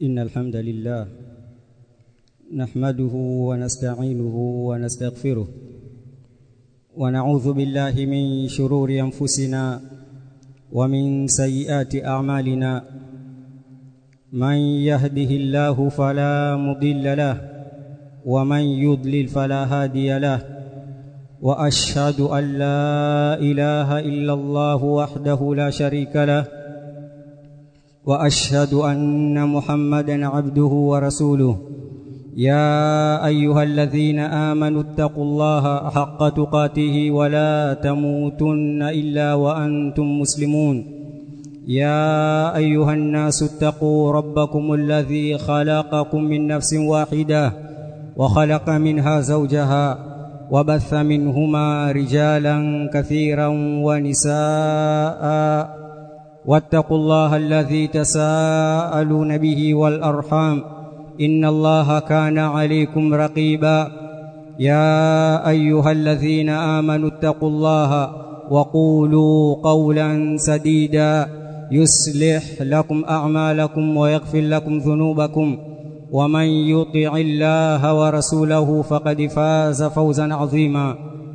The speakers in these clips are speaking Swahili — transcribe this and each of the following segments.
إن الحمد لله نحمده ونستعينه ونستغفره ونعوذ بالله من شرور أنفسنا ومن سيئات أعمالنا من يهده الله فلا مضل له ومن يضلل فلا هادي له واشهد ان لا اله الا الله وحده لا شريك له واشهد ان محمدا عبده ورسوله يا ايها الذين امنوا اتقوا الله حق تقاته ولا تموتن الا وانتم مسلمون يا ايها الناس اتقوا ربكم الذي خلقكم من نفس واحده وخلق منها زوجها وبث منهما رجالا كثيرا ونساء واتقوا الله الذي تساءلون به والارحام ان الله كان عليكم رقيبا يا ايها الذين امنوا اتقوا الله وقولوا قولا سديدا يصلح لكم اعمالكم ويغفر لكم ذنوبكم ومن يطع الله ورسوله فقد فاز فوزا عظيما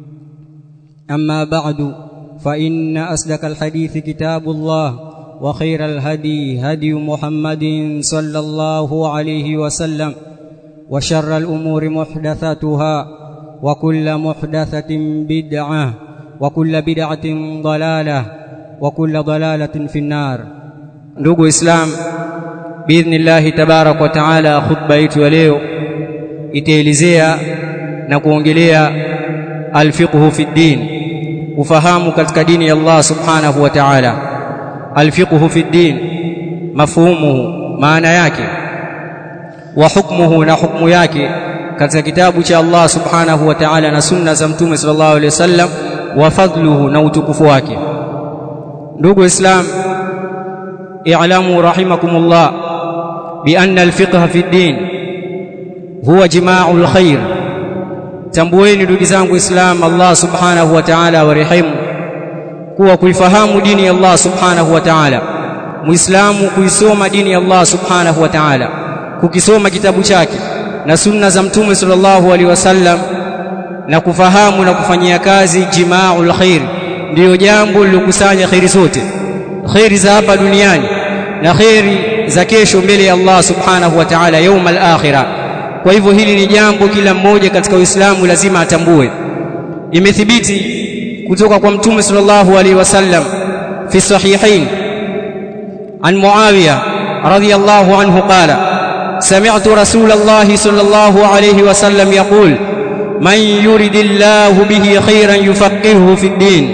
اما بعد فان اصدق الحديث كتاب الله وخير الهدي هدي محمد صلى الله عليه وسلم وشر الامور محدثاتها وكل محدثه بدعه وكل بدعه ضلاله وكل ضلاله في النار ndugu islam biidhnillahi tabarak wa taala khutba yetu ya leo itaelezea na kuongelea alfiqhu fi ddin ufahamu katika dini ya Allah subhanahu wa ta'ala alfiqhu fi ddin mafhumuhu maana yake wa hukmuhu na hukmu yake katika kitabu cha Allah subhanahu wa ta'ala na sunna za mtume sallallahu alaihi wasallam wa fadluhu na utukufu wake ndugu islam i'lamu rahimakumullah بأن الفقه في الدين هو جماع الخير tambueni ndugu zangu islam Allah subhanahu wa ta'ala warehemu kuwa kuifahamu dini ya Allah subhanahu wa ta'ala muislamu kuisoma dini ya Allah subhanahu wa ta'ala kukisoma kitabu chake na sunna za mtume sallallahu alaihi wasallam na kufahamu na kufanyia kazi jimaul khair ndiyo jambo lilokusanya khairi zote khairi za hapa duniani na khairi za kesho mbele ya Allah subhanahu wa ta'ala يوم al-akhirah kwa hivyo hili ni jambo kila mmoja katika Uislamu lazima atambue imethibiti kutoka kwa mtume sallallahu alaihi wasallam fi sahihain an Muawiya radiyallahu anhu qala سمعت رسول الله صلى الله عليه وسلم يقول من يرد الله به خيرا يفقهه في الدين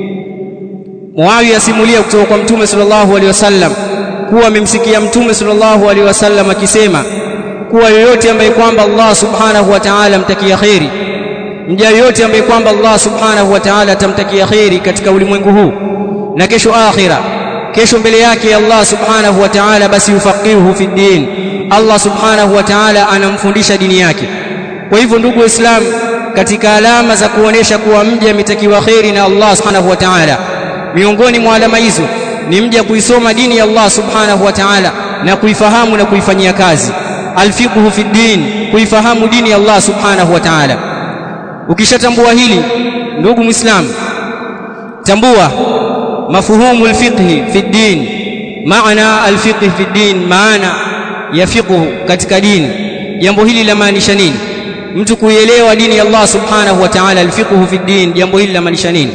Muawiya simulia kutoka kwa mtume sallallahu alaihi wasallam kuwa amemsikia mtume sallallahu alaihi wasallam akisema kuwa yoyote ambaye kwamba Allah subhanahu wa ta'ala amtakia khairi mja yoyote ambaye kwamba Allah subhanahu wa ta'ala atamtakia khairi katika ulimwengu huu na kesho akhira kesho mbele yake Allah subhanahu wa ta'ala basi yufaqihuhu fi din Allah subhanahu wa ta'ala anamfundisha dini yake kwa hivyo ndugu waislamu katika alama za kuonesha kuwa mja ametakiwa khairi na Allah subhanahu wa ta'ala miongoni mwa alama hizo ni mja kuisoma dini ya Allah subhanahu wa ta'ala na kuifahamu na kuifanyia kazi alfiqhu fi din kuifahamu dini ya Allah subhanahu wa ta'ala ukishatambua hili ndugu muislam tambua mafuhumu alfiqhi fi din maana alfiqhi fi din maana ya fiqhu katika dini jambo hili lamaanisha nini mtu kuielewa dini ya Allah subhanahu wa ta'ala alfiqhu fi din jambo hili lamaanisha nini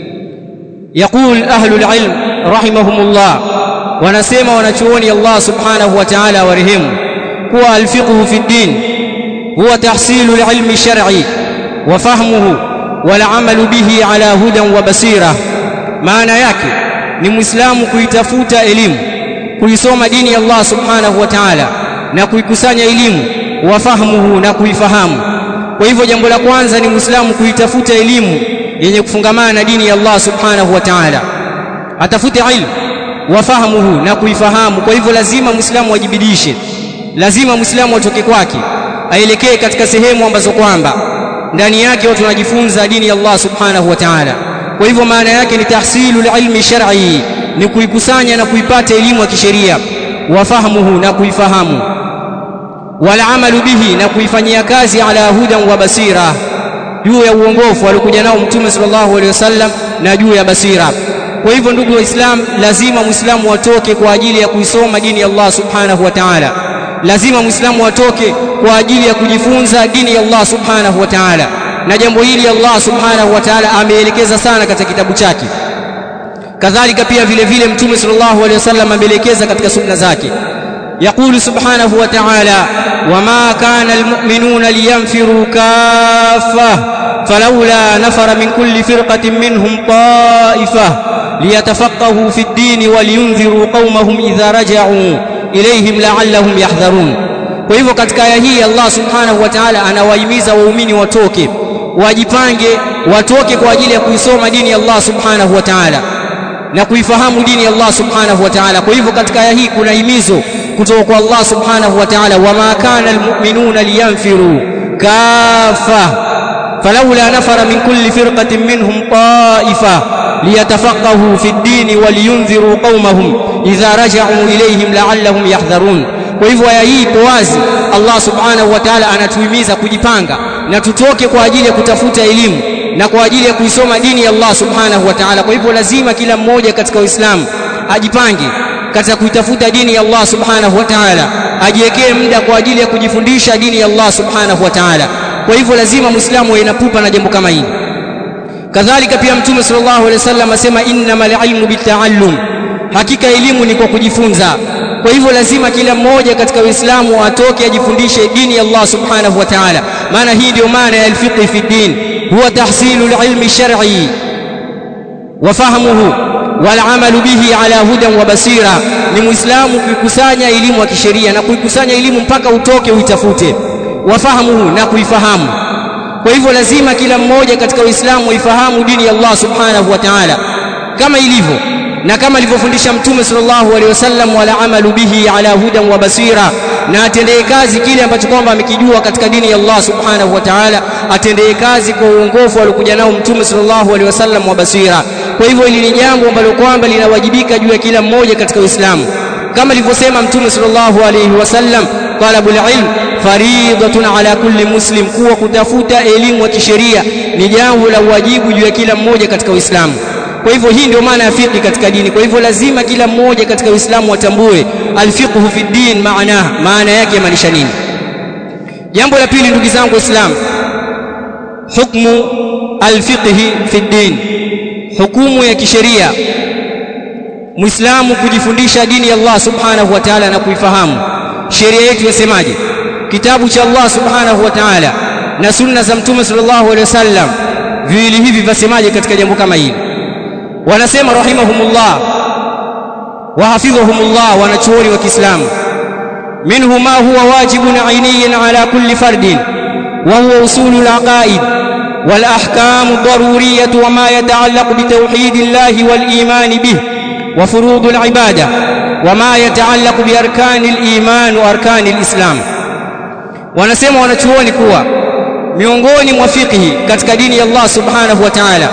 يقول أهل العلم رحمهم الله ونسمع ونچوني الله سبحانه وتعالى ورحمه هو الفقه في الدين هو تحصيل العلم الشرعي وفهمه والعمل به على هدى وبصيرة معنى yake ni muislamu kuitafuta elimu kuisoma dini ya Allah subhanahu wa ta'ala na kuikusanya elimu wafahamuhu na kuifahamu kwa hivyo jambo la kwanza ni muislamu kuitafuta elimu yenye kufungamana na dini ya Allah subhanahu wa ta'ala atafute ilmu wafahamuhu na kuifahamu kwa hivyo lazima muislamu ajibidishe lazima muislamu atoke kwake aelekee katika sehemu ambazo kwamba ndani yake watu wanajifunza dini ya Allah subhanahu wa ta'ala kwa hivyo maana yake ni tahsilul ilmi shar'i ni kuikusanya na kuipata elimu ya kisheria wa fahmuhu na kuifahamu wal amalu bihi na kuifanyia kazi ala hudan wa basira juu ya uongofu alikuja nao mtume sallallahu alaihi wasallam na juu ya basira kwa hivyo ndugu waislam lazima muislamu atoke kwa ajili ya kuisoma dini ya Allah subhanahu wa ta'ala lazima muislamu atoke kwa ajili ya kujifunza dini ya Allah subhanahu wa ta'ala na jambo hili Allah subhanahu wa ta'ala ameelekeza sana katika kitabu chake kadhalika pia vile vile mtume sallallahu alaihi wasallam ameelekeza katika sunna zake يقول سبحانه وتعالى وما كان المؤمنون لينفروا كافة فلولا نفر من كل فرقة منهم طائفة ليتفقهوا في الدين ولينذروا قومهم إذا رجعوا إليهم لعلهم يحذرون kwa hivyo katika aya hii Allah subhanahu wa ta'ala anawahimiza waumini watoke wajipange watoke kwa ajili ya kuisoma dini ya Allah subhanahu wa ta'ala na kuifahamu dini ya Allah subhanahu wa ta'ala kwa hivyo katika aya hii kuna himizo kutoka kwa Allah subhanahu wa ta'ala wama kana almu'minuna liyanfiru kafa falawla nafara min kulli firqatin minhum ta'ifa liyatafaqahu fi ad-din waliyunziru qaumahum idha raja'u ilayhim la'allahum yahdharun kwa hivyo aya hii ipo wazi Allah subhanahu wa ta'ala anatuhimiza kujipanga na tutoke kwa ajili ya kutafuta elimu na kwa ajili ya kuisoma dini ya Allah subhanahu wa ta'ala kwa hivyo lazima kila mmoja katika Uislamu ajipange katika kuitafuta dini ya Allah subhanahu wa ta'ala ajiwekee muda kwa ajili ya kujifundisha dini ya Allah subhanahu wa ta'ala kwa hivyo lazima muislamu ainapupa na jambo kama hili kadhalika pia mtume sallallahu alaihi wasallam asema innamal ilmu bitaallum hakika elimu ni kwa kujifunza kwa hivyo lazima kila mmoja katika uislamu atoke ajifundishe dini ya Allah subhanahu wa ta'ala maana hii ndio maana ya alfiqh fi din huwa tahsilu alilmi shar'i wa fahmuhu wal amalu bihi ala hudan wa basira ni muislamu kuikusanya elimu ya kisheria na kuikusanya elimu mpaka utoke uitafute wafahamuhu na kuifahamu kwa hivyo lazima kila mmoja katika uislamu aifahamu dini ya Allah subhanahu wa ta'ala kama ilivyo na kama alivyofundisha mtume sallallahu alaihi wasallam wala amalu bihi ala hudan wa basira na atendee kazi kile ambacho kwamba amekijua katika dini ya Allah subhanahu wa ta'ala atendee kazi kwa uongofu aliokuja nao mtume sallallahu alaihi wasallam wa basira kwa hivyo hili ni jambo ambalo kwamba linawajibika juu ya kila mmoja katika Uislamu kama alivyosema mtume sallallahu alaihi wasallam talabul ilm faridatun ala kulli muslim kuwa kutafuta elimu ya kisheria ni jambo la wajibu juu ya kila mmoja katika Uislamu kwa hivyo hii ndio maana ya fiqh katika dini kwa hivyo lazima kila mmoja katika Uislamu atambue alfiqhu fi din maana maana yake maanisha nini jambo la pili ndugu zangu waislamu hukmu alfiqhi fi din hukumu ya kisheria muislamu kujifundisha dini ya Allah subhanahu wa ta'ala na kuifahamu sheria yetu yasemaje kitabu cha Allah subhanahu wa ta'ala na sunna za mtume sallallahu alaihi wasallam viwili hivi vasemaje katika jambo kama hili wanasema rahimahumullah wa hafidhahumullah wanachuoni wa Kiislamu minhu ma huwa wajibun ainiyan ala kulli fardin wa huwa usulul aqaid wal ahkam ad-daruriyyah wa ma yata'allaq bi tauhidillahi wal iman bih wa furudul ibadah wa ma yata'allaq bi arkanil iman wa arkanil islam wanasema wanachuoni kuwa miongoni mwa fiqhi katika dini ya Allah subhanahu wa ta'ala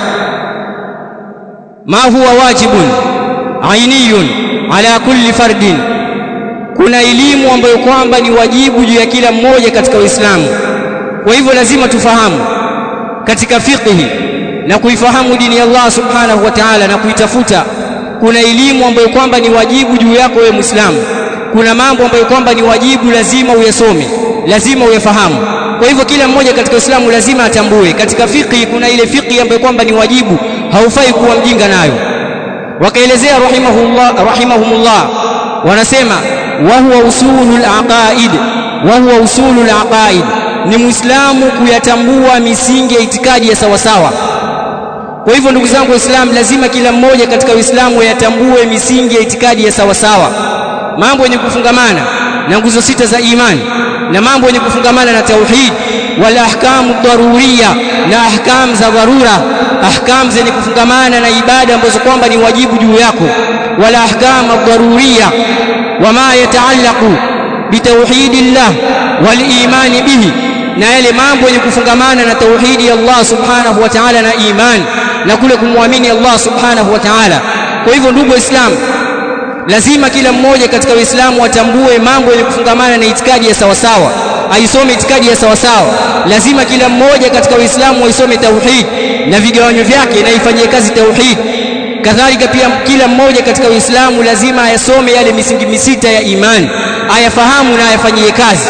ma huwa wajibun ainiyun ala kulli fardin kuna elimu ambayo kwamba ni wajibu juu ya kila mmoja katika Uislamu kwa hivyo lazima tufahamu katika fiqhi na kuifahamu dini ya Allah subhanahu wa ta'ala na kuitafuta kuna elimu ambayo kwamba ni wajibu juu yako wewe Muislamu kuna mambo ambayo kwamba ni wajibu lazima uyasome lazima uyafahamu kwa hivyo kila mmoja katika Uislamu lazima atambue katika fiqhi kuna ile fiqhi ambayo kwamba ni wajibu haufai kuwa mjinga nayo wakaelezea rahimahullah rahimahumullah wanasema wa huwa usulul aqaid wa huwa usulul aqaid ni muislamu kuyatambua misingi ya itikadi ya sawasawa kwa hivyo ndugu zangu waislamu lazima kila mmoja katika uislamu yatambue misingi ya itikadi ya sawasawa mambo yenye kufungamana na nguzo sita za imani na mambo yenye kufungamana na tauhid wala ahkamu daruriya na ahkam za dharura ahkam zenye kufungamana na ibada ambazo kwamba ni wajibu juu yako wala ahkam daruriya wama yataallaqu bitauhidillah wal imani bihi na yale mambo yenye kufungamana na tauhidi ya Allah subhanahu wa ta'ala na iman na kule kumwamini Allah subhanahu wa ta'ala kwa hivyo ndugu waislamu lazima kila mmoja katika Uislamu atambue mambo yenye kufungamana na itikadi ya sawasawa aisome itikadi ya sawasawa lazima kila mmoja katika Uislamu aisome tauhid na vigawanyo vyake na ifanyie kazi tauhid kadhalika pia kila mmoja katika Uislamu lazima ayasome yale misingi misita ya imani ayafahamu na ayafanyie kazi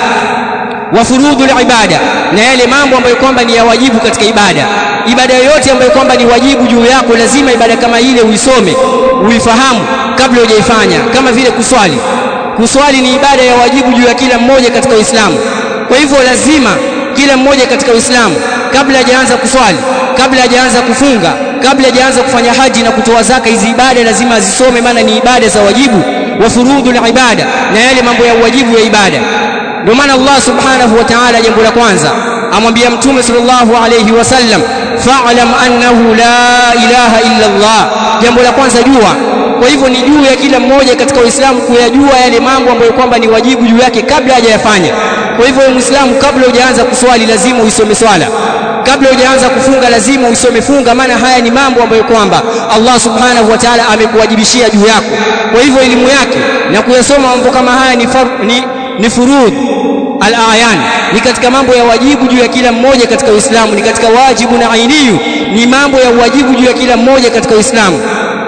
wa furudhul ibada na yale mambo ambayo kwamba ni ya wajibu katika ibada ibada yoyote ambayo kwamba ni wajibu juu yako lazima ibada kama ile uisome uifahamu kabla hujaifanya kama vile kuswali kuswali ni ibada ya wajibu juu ya kila mmoja katika Uislamu kwa hivyo lazima kila mmoja katika Uislamu kabla hajaanza kuswali kabla hajaanza kufunga kabla hajaanza kufanya haji na kutoa zaka hizi ibada lazima azisome maana ni ibada za wajibu wa furudhul ibada na yale mambo ya wajibu ya ibada ndio maana Allah subhanahu wa ta'ala jambo la kwanza amwambia mtume sallallahu alayhi wasallam fa'lam annahu la ilaha illa Allah jambo la kwanza jua kwa hivyo ni juu ya kila mmoja katika Uislamu kuyajua yale mambo ambayo kwamba ni wajibu juu yake kabla hajayafanya kwa hivyo Muislamu kabla hujaanza kuswali lazima uisome swala kabla hujaanza kufunga lazima uisome funga maana haya ni mambo ambayo kwamba Allah subhanahu wa ta'ala amekuwajibishia juu yako kwa hivyo elimu yake na kuyasoma mambo kama haya ni far, ni, ni furudh al-ayan ni katika mambo ya wajibu juu ya kila mmoja katika Uislamu ni katika wajibu na ainiyu ni mambo ya wajibu juu ya kila mmoja katika Uislamu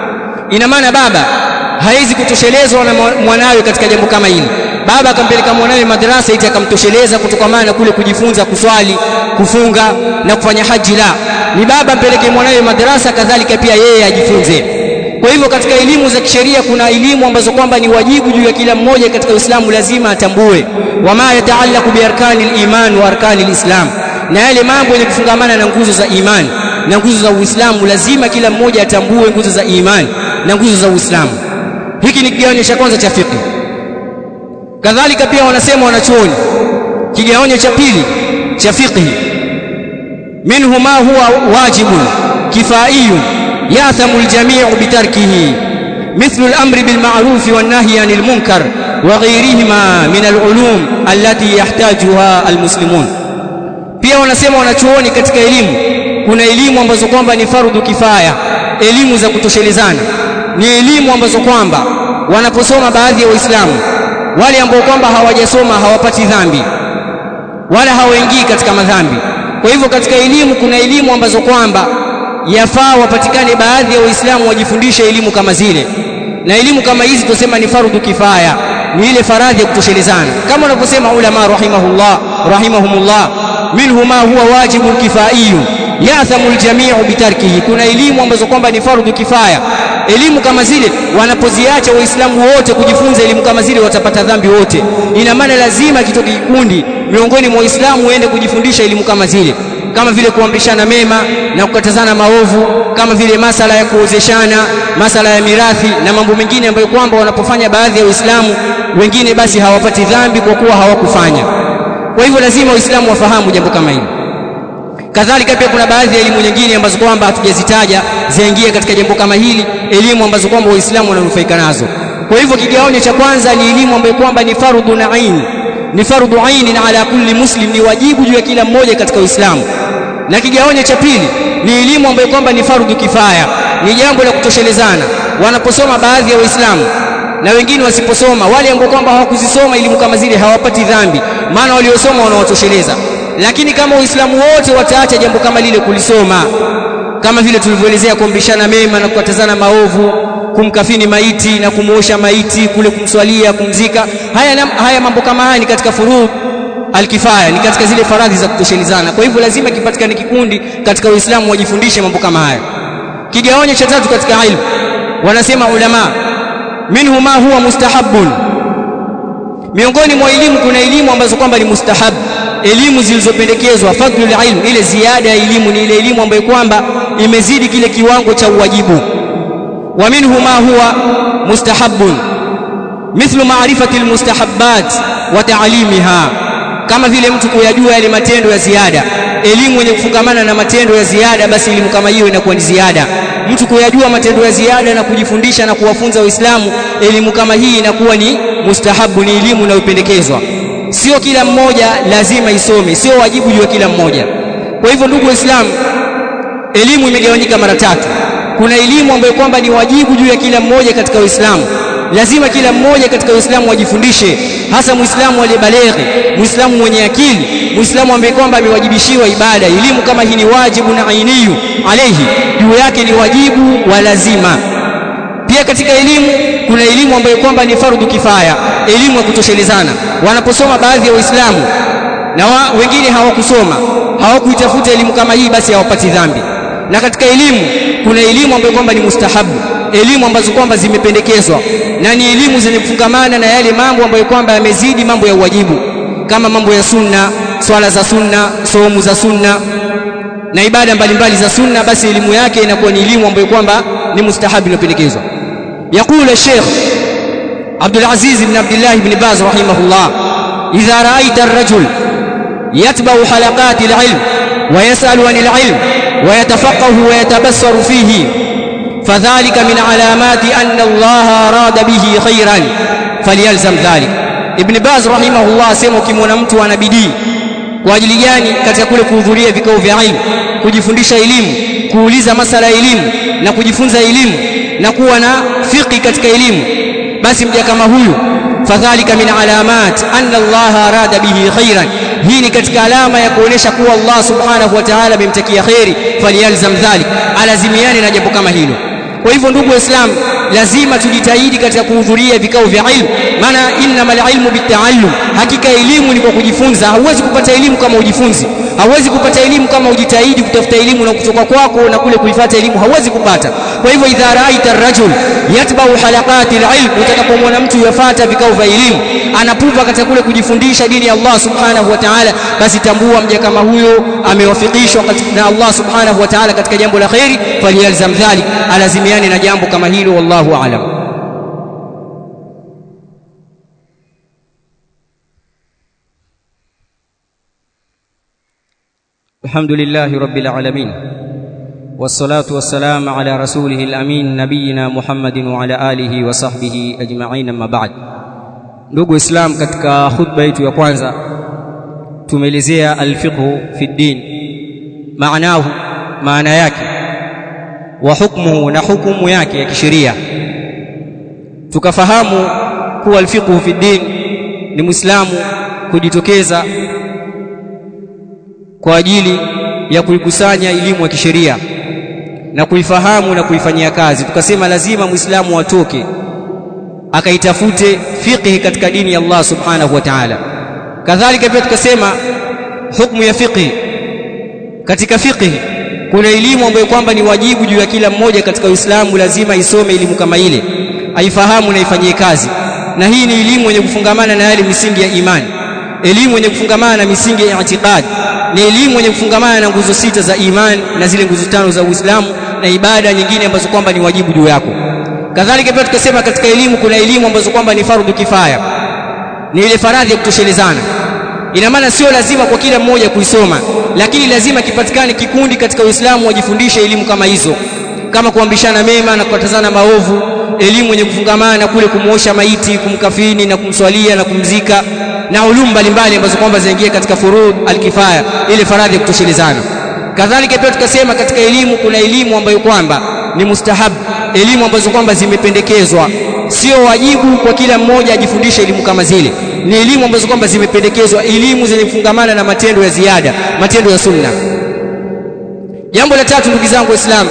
ina maana baba haizi kutoshelezwa na mwanawe katika jambo kama hili baba akampeleka mwanawe madrasa iti akamtosheleza kutokana na kule kujifunza kuswali kufunga na kufanya haji la ni baba mpeleke mwanawe madrasa kadhalika pia yeye ajifunze kwa hivyo katika elimu za kisheria kuna elimu ambazo kwamba ni wajibu juu ya kila mmoja katika Uislamu lazima atambue wama yataallaqu bi arkani iman wa arkani islam na yale mambo yenye kufungamana na nguzo za imani na nguzo za Uislamu lazima kila mmoja atambue nguzo za imani na nguzo za Uislamu hiki ni kigawanyo cha kwanza cha fiqh kadhalika pia wanasema wanachuoni kigawanyo cha pili cha fiqh minhu ma huwa wajibun kifaiyun yathamu aljami'u bitarkihi مثل الأمر بالمعروف والنهي عن المنكر وغيرهما من العلوم التي يحتاجها المسلمون pia wanasema wanachuoni katika elimu kuna elimu ambazo kwamba ni fardhu kifaya elimu za kutoshelezana ni elimu ambazo kwamba wanaposoma baadhi ya waislamu wale ambao kwamba hawajasoma hawapati dhambi wala hawaingii katika madhambi kwa hivyo katika elimu kuna elimu ambazo kwamba yafaa wapatikane baadhi ya waislamu wajifundishe elimu kama zile na elimu kama hizi tusema ni fardhu kifaya ni ile faradhi ya kutoshelezana kama wanavyosema ulama rahimahullah rahimahumullah minhu ma huwa wajibun kifaiyun yathamu aljami'u bitarkihi kuna elimu ambazo kwamba ni fardhu kifaya elimu kama zile wanapoziacha waislamu wote kujifunza elimu kama zile watapata dhambi wote ina maana lazima kitoke kikundi miongoni mwa waislamu uende kujifundisha elimu kama zile kama vile kuamrishana mema na kukatazana maovu kama vile masala ya kuozeshana masala ya mirathi na mambo mengine ambayo kwamba wanapofanya baadhi ya waislamu wengine basi hawapati dhambi kwa kuwa hawakufanya kwa hivyo lazima waislamu wafahamu jambo kama hili kadhalika pia kuna baadhi ya elimu nyingine ambazo kwamba hatujazitaja ziingie katika jambo kama hili elimu ambazo kwamba waislamu wananufaika nazo kwa hivyo kigawanyo cha kwanza ni elimu ambayo kwamba ni fardhu na ain ni fardhu ain ala kulli muslim ni wajibu juu ya kila mmoja katika uislamu na kigawanyo cha pili ni elimu ambayo kwamba ni fardhu kifaya ni jambo la kutoshelezana wanaposoma baadhi ya waislamu na wengine wasiposoma wale ambao kwamba hawakuzisoma elimu kama zile hawapati dhambi maana waliosoma wanawatosheleza lakini kama waislamu wote wataacha jambo kama lile kulisoma kama vile tulivyoelezea kuamrishana mema na kukatazana maovu kumkafini maiti na kumuosha maiti kule kumswalia kumzika haya, haya mambo kama haya ni katika furudh alkifaya ni katika zile faradhi za kutoshelezana kwa hivyo lazima kipatikane kikundi katika uislamu wajifundishe mambo kama haya kigawanyo cha tatu katika ilmu wanasema ulama minhu ma huwa mustahabun miongoni mwa elimu kuna elimu ambazo kwamba ni mustahab elimu zilizopendekezwa fadlul ilm ile ziada ya elimu ni ile elimu ambayo kwamba imezidi kile kiwango cha uwajibu wa minhu ma huwa mustahabun mithlu ma'rifati almustahabbat wa ta'limiha kama vile mtu kuyajua yale matendo ya ziada elimu yenye kufungamana na matendo ya ziada basi elimu kama hiyo inakuwa ni ziada mtu kuyajua matendo ya ziada na kujifundisha na kuwafunza waislamu elimu kama hii inakuwa ni mustahabu ni elimu inayopendekezwa sio kila mmoja lazima isome sio wajibu juu ya kila mmoja kwa hivyo ndugu waislamu elimu imegawanyika mara tatu kuna elimu ambayo kwamba ni wajibu juu ya kila mmoja katika uislamu lazima kila mmoja katika Uislamu ajifundishe hasa Muislamu aliyebaleghe Muislamu mwenye akili Muislamu ambaye kwamba amewajibishiwa ibada elimu kama hii ni wajibu na ainiyu alayhi juu yake ni wajibu wa lazima pia katika elimu kuna elimu ambayo kwamba ni fardhu kifaya elimu ya kutoshelezana wanaposoma baadhi ya waislamu na wa, wengine hawakusoma hawakuitafuta elimu kama hii basi hawapati dhambi na katika elimu kuna elimu ambayo kwamba ni mustahabu elimu ambazo kwamba zimependekezwa na ni elimu zenye kufungamana na yale mambo ambayo kwamba yamezidi mambo ya uwajibu kama mambo ya sunna swala za sunna somu za sunna na ibada mbalimbali za sunna basi elimu yake inakuwa ni elimu ambayo kwamba ni mustahabu inapendekezwa يقول الشيخ عبد العزيز بن عبد الله بن باز رحمه الله إذا رأيت الرجل يتبع حلقات العلم ويسأل عن العلم ويتفقه ويتبصر فيه فذلك من علامات أن الله أراد به خيرا فليلزم ذلك ابن باز رحمه الله sema ukimwona mtu ana bidii kwa ajili gani katika kule kuhudhuria vikao vya ilmu kujifundisha elimu kuuliza masala ya elimu na kujifunza elimu na kuwa na fiqi katika elimu basi mja kama huyu fadhalika min alamat anna Allah arada bihi khairan hii ni katika alama ya kuonesha kuwa Allah subhanahu wa ta'ala amemtakia khairi falyalzam dhalik alazimiane na jambo kama hilo kwa hivyo ndugu waislamu lazima tujitahidi katika kuhudhuria vikao vya ilmu maana innamal ilmu bitaallum hakika elimu ni kwa kujifunza hauwezi kupata elimu kama ujifunzi hauwezi kupata elimu kama ujitahidi kutafuta elimu na kutoka kwako na kule kuifuata elimu hauwezi kupata kwa hivyo idha raita ar-rajul yatba'u halaqati al-ilm utakapomwona mtu yafuata vikao vya elimu anapupa katika kule kujifundisha dini ya Allah subhanahu wa ta'ala basi tambua mja kama huyo amewafikishwa na Allah subhanahu wa ta'ala katika jambo la khairi faliyalzam dhalik alazimiane na jambo kama hilo wallahu a'lam الحمد لله رب العالمين والصلاة والسلام على رسوله الأمين نبينا محمد وعلى آله وصحبه أجمعين أما بعد ndugu islam katika khutba yetu ya kwanza tumeelezea alfiqhu fi din maanahu maana yake wa hukmuhu na hukumu yake ya kisheria tukafahamu kuwa alfiqhu fi din ni muislamu kujitokeza kwa ajili ya kuikusanya elimu ya kisheria na kuifahamu na kuifanyia kazi tukasema lazima muislamu atoke akaitafute fiqh katika dini ya Allah subhanahu wa ta'ala kadhalika pia tukasema hukumu ya fiqh katika fiqh kuna elimu ambayo kwamba ni wajibu juu ya kila mmoja katika Uislamu lazima isome elimu kama ile aifahamu na ifanyie kazi na hii ni elimu yenye kufungamana na yale misingi ya imani elimu yenye kufungamana na misingi ya itikadi ni elimu yenye kufungamana na nguzo sita za imani na zile nguzo tano za Uislamu na ibada nyingine ambazo kwamba ni wajibu juu yako kadhalika pia tukasema katika elimu kuna elimu ambazo kwamba ni fardhu kifaya ni ile faradhi ya kutoshelezana ina maana sio lazima kwa kila mmoja kuisoma lakini lazima kipatikane kikundi katika Uislamu wajifundishe elimu kama hizo kama kuambishana mema na kukatazana maovu elimu yenye kufungamana na kule kumuosha maiti kumkafini na kumswalia na kumzika na ulumu mbalimbali ambazo kwamba zinaingia katika furud alkifaya ile faradhi ya kutoshelezana kadhalika pia tukasema katika elimu kuna elimu ambayo kwamba ni mustahabu elimu ambazo kwamba zimependekezwa sio wajibu kwa kila mmoja ajifundishe elimu kama zile ni elimu ambazo kwamba zimependekezwa elimu zenye kufungamana na matendo ya ziada matendo ya sunna jambo la tatu ndugu zangu waislamu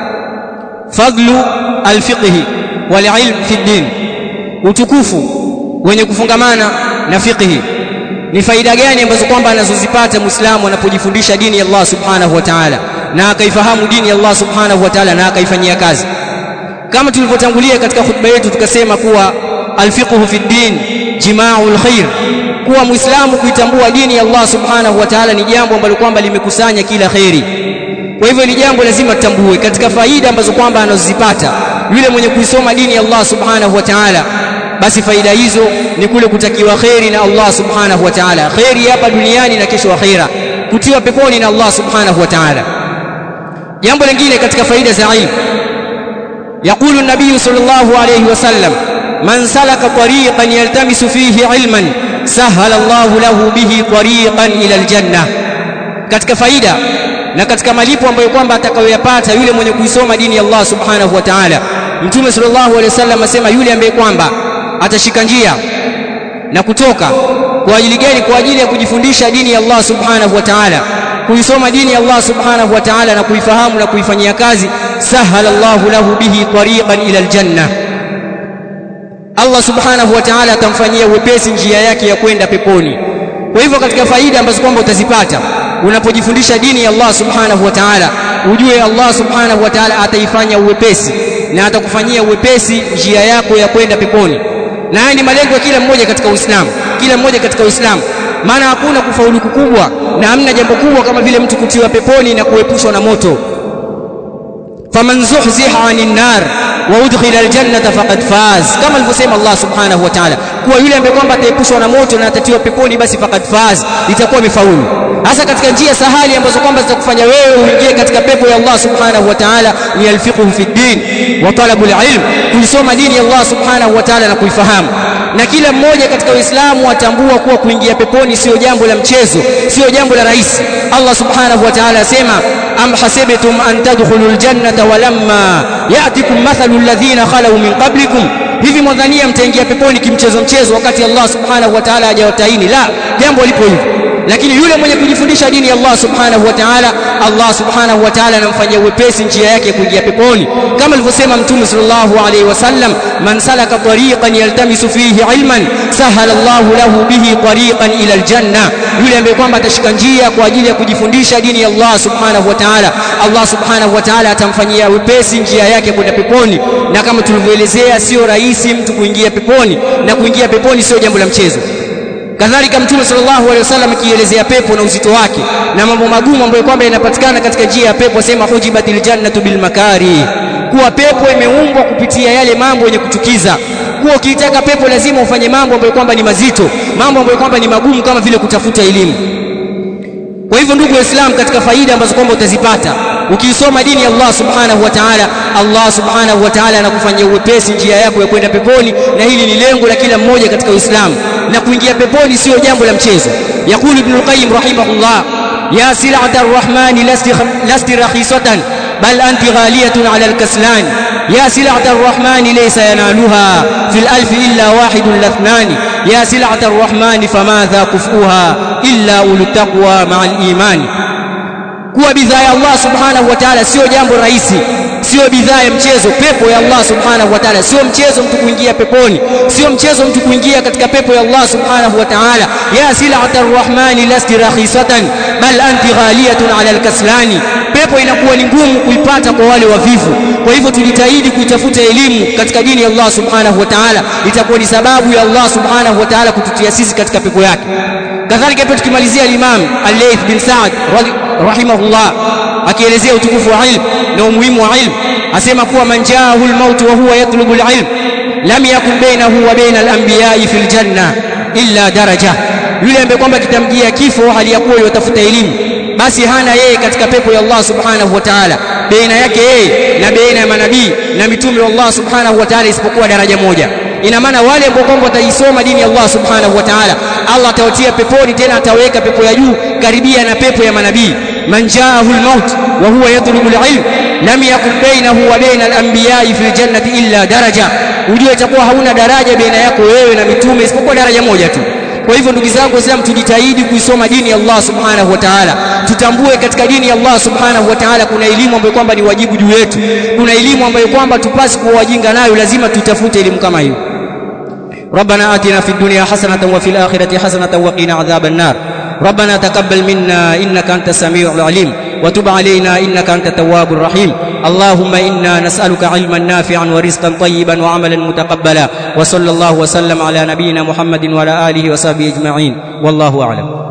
fadlu alfiqhi wal ilm fi din utukufu wenye kufungamana na fiqhi ni faida gani ambazo kwamba anazozipata muislamu anapojifundisha dini ya Allah subhanahu wa ta'ala na akaifahamu dini ya Allah subhanahu wa ta'ala na akaifanyia kazi kama tulivyotangulia katika khutba yetu tukasema kuwa alfiqhu fi din jimaa'ul khair kuwa muislamu kuitambua dini ya Allah subhanahu wa ta'ala ni jambo ambalo kwamba limekusanya kila khairi kwa hivyo ni jambo lazima tutambue katika faida ambazo kwamba anazozipata yule mwenye kuisoma dini ya Allah subhanahu wa ta'ala basi faida hizo ni kule kutakiwa khairi na Allah subhanahu wa ta'ala khairi hapa duniani na kesho akhira kutiwa peponi na Allah subhanahu wa ta'ala jambo lingine katika faida za ilmu يقول النبي صلى الله عليه وسلم من سلك طريقا يلتمس فيه علما سهل الله له به طريقا إلى الجنة katika faida na katika malipo ambayo kwamba atakayoyapata yule mwenye kuisoma dini ya Allah subhanahu wa ta'ala mtume sallallahu alaihi wasallam asema yule ambaye kwamba atashika njia na kutoka kwa ajili gani kwa ajili ya kujifundisha dini ya Allah subhanahu wa ta'ala kuisoma dini ya Allah subhanahu wa ta'ala na kuifahamu na kuifanyia kazi sahala Allahu lahu bihi tariqan ila aljanna Allah subhanahu wa ta'ala atamfanyia uwepesi njia yake ya kwenda peponi kwa hivyo katika faida ambazo kwamba utazipata unapojifundisha dini ya Allah subhanahu wa ta'ala ujue Allah subhanahu wa ta'ala ataifanya uwepesi na atakufanyia uwepesi njia yako ya kwenda peponi na haya ni malengo ya kila mmoja katika Uislamu kila mmoja katika Uislamu maana hakuna kufaulu kukubwa na hamna jambo kubwa kama vile mtu kutiwa peponi na kuepushwa na moto faman zuhziha 'anil nar wa udkhila aljannata faqad faz kama alivyosema Allah subhanahu wa ta'ala kuwa yule ambaye kwamba ataepushwa na moto na atatiwa peponi basi faqad faz itakuwa imefaulu hasa katika njia sahali ambazo kwamba zitakufanya wewe uingie katika pepo ya Allah subhanahu wa ta'ala ni alfiqhu fi din wa talabul ilm kuisoma dini ya Allah subhanahu wa ta'ala na kuifahamu na kila mmoja katika Uislamu atambua kuwa kuingia peponi sio jambo la mchezo sio jambo la rahisi Allah subhanahu wa ta'ala asema am hasibtum an tadkhulul jannata walamma ya'tikum mathalu alladhina khalu min qablikum hivi mwadhania mtaingia peponi kimchezo mchezo wakati Allah subhanahu wa ta'ala hajawataini la jambo lipo hivyo lakini yule mwenye kujifundisha dini ya Allah subhanahu wa ta'ala Allah subhanahu wa ta'ala anamfanyia uwepesi njia yake kuingia peponi kama alivyosema mtume sallallahu alaihi wasallam man salaka tariqan yaltamisu fihi ilman sahala Allah lahu bihi tariqan ila aljanna yule ambaye kwamba atashika njia kwa ajili ya kujifundisha dini ya Allah subhanahu wa ta'ala Allah subhanahu wa ta'ala atamfanyia wepesi njia yake kwenda peponi na kama tulivyoelezea sio rahisi mtu kuingia peponi na kuingia peponi sio jambo la mchezo kadhalika mtume sallallahu alaihi wasallam akielezea pepo na uzito wake na mambo magumu ambayo kwamba yanapatikana katika njia ya pepo asema hujibatil jannatu bil makari kuwa pepo imeumbwa kupitia yale mambo yenye kuchukiza kuwa ukiitaka pepo lazima ufanye mambo ambayo kwamba ni mazito mambo ambayo kwamba ni magumu kama vile kutafuta elimu kwa hivyo ndugu waislamu katika faida ambazo kwamba utazipata ukiisoma dini ya Allah subhanahu wa ta'ala Allah subhanahu wa ta'ala anakufanyia uwepesi njia yako ya kwenda peponi na hili ni lengo la kila mmoja katika Uislamu na kuingia peponi sio jambo la mchezo yakulu ibn al-qayyim rahimahullah ya sil'ata ar-rahman lasti lasti rakhisatan bal anti ghaliyatun 'ala al-kaslan ya sil'ata ar-rahman laysa yanaluha fil alf illa wahidun lathnan ya sil'ata ar-rahman famadha kufuha illa ulut taqwa ma'al iman kuwa bidhaa ya Allah subhanahu wa ta'ala sio jambo rahisi sio bidhaa ya mchezo pepo ya Allah subhanahu wa ta'ala sio mchezo mtu kuingia peponi sio mchezo mtu kuingia katika pepo ya Allah subhanahu wa ta'ala ya sil'atar rahmani lasti rakhisatan bal anti ghaliyatun 'ala al-kaslani pepo inakuwa ni ngumu kuipata kwa wale wavivu kwa hivyo tujitahidi kuitafuta elimu katika dini ya Allah subhanahu wa ta'ala itakuwa ni sababu ya Allah subhanahu wa ta'ala kututia sisi katika pepo yake kadhalika pia tukimalizia al-Imam Al-Layth bin Sa'd rahimahullah akielezea utukufu wa ilmu na umuhimu wa ilmu asema kuwa manjaahu al-maut wa huwa yatlubu al-ilm lam yakun bainahu wa baina al-anbiya'i fil janna illa daraja yule ambaye kwamba kitamjia kifo hali ya kuwa yatafuta elimu basi hana yeye katika pepo ya Allah subhanahu wa ta'ala baina yake yeye na baina ya manabii na mitume wa Allah subhanahu wa ta'ala isipokuwa daraja moja ina maana wale ambao kwamba wataisoma dini ya Allah subhanahu wa ta'ala Allah atawatia peponi tena ataweka pepo ya juu karibia na pepo ya manabii man jaahu al-maut wa huwa yatlubu al-ilm lam yakun bainahu wa baina al-anbiya'i fil jannati illa daraja ujue itakuwa hauna daraja baina yako wewe na mitume isipokuwa daraja moja tu kwa hivyo ndugu zangu waislamu tujitahidi kuisoma dini ya Allah subhanahu wa ta'ala tutambue katika dini ya Allah subhanahu wa ta'ala kuna elimu ambayo kwamba ni wajibu juu yetu kuna elimu ambayo kwamba tupasi kuwa wajinga nayo lazima tutafute elimu kama hiyo ربنا آتنا في الدنيا حسنة وفي الآخرة حسنة وقنا عذاب النار ربنا تقبل منا إنك أنت السميع العليم وتب علينا إنك أنت التواب الرحيم اللهم إنا نسألك علما نافعا ورزقا طيبا وعملا متقبلا وصلى الله وسلم على نبينا محمد وعلى آله وصحبه أجمعين والله أعلم